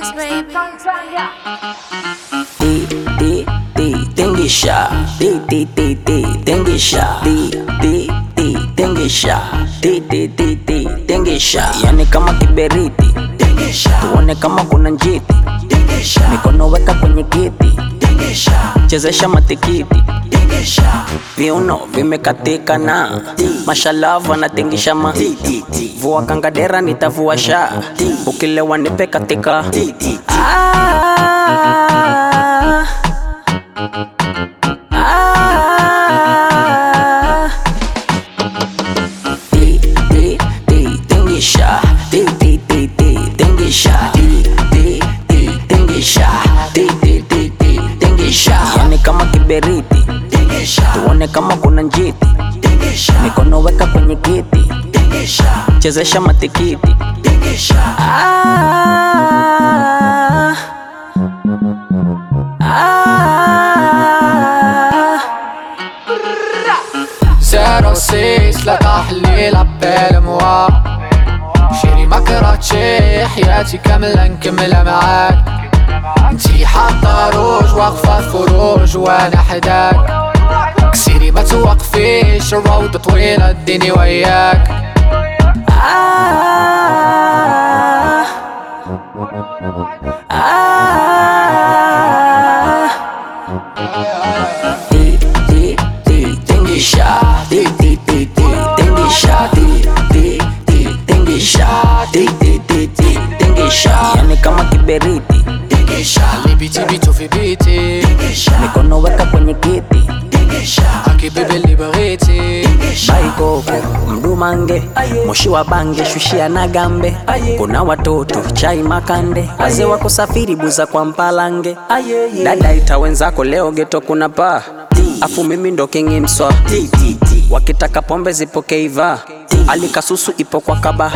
Mix, baby. Di, di, di, tingisha. Di, di, di, di, tingisha. Di, di, di, tingisha. Di, di, di, di, tingisha. Yani kama kiberiti. Tuone kama kuna njiti. Mikono weka kwenye kiti. Chezesha matikiti. Viuno vimekatika na mashalavu anatingisha ma vua kangadera nitavua sha ukilewa nipe katika ah, ah. Di, di, di, tingisha. Di, di, di, di, tingisha. Di, di, di, tingisha. Di, di, di, di, tingisha. Yani kama kiberiti tuone kama kuna njiti mikono weka kwenye kiti chezesha matikiti ah, ah. زيرو سيس لا تحليل عبال موا شيري ما كرهتشي حياتي كاملة نكملها معاك انتي حاطة روج واقفة في فروج وانا حداك كسيري ما توقفيش الروضة طويلة اديني وياك Ah, ah. Di, di, di, tingisha. Di, di, di, di, tingisha. Di, di, di, tingisha. Di, di, di, di, tingisha. Yani kama kiberiti اللي بيتي بيتو في بيتي mikono weka kwenye kiti حكي بيبي اللي بغيتي baikoko mdumange moshi wa bange shushia na gambe kuna watoto chai makande wazee wako safiri buza kwa mpalange dada ita wenzako leo geto kuna paa afu mimi ndo kingi mswa wakitaka pombe zipokeiva alikasusu ipo kwa kaba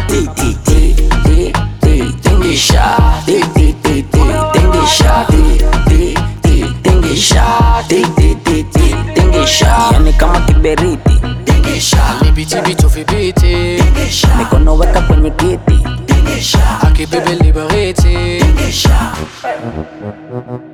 tingisha Di, di, di, di, tingisha Di, di, di, tingisha Di, di, di, di, tingisha yani kama kiberiti اللي بيتي بيتو في بيتي mikono weka kwenye kiti حكي بيبي اللي بغيتي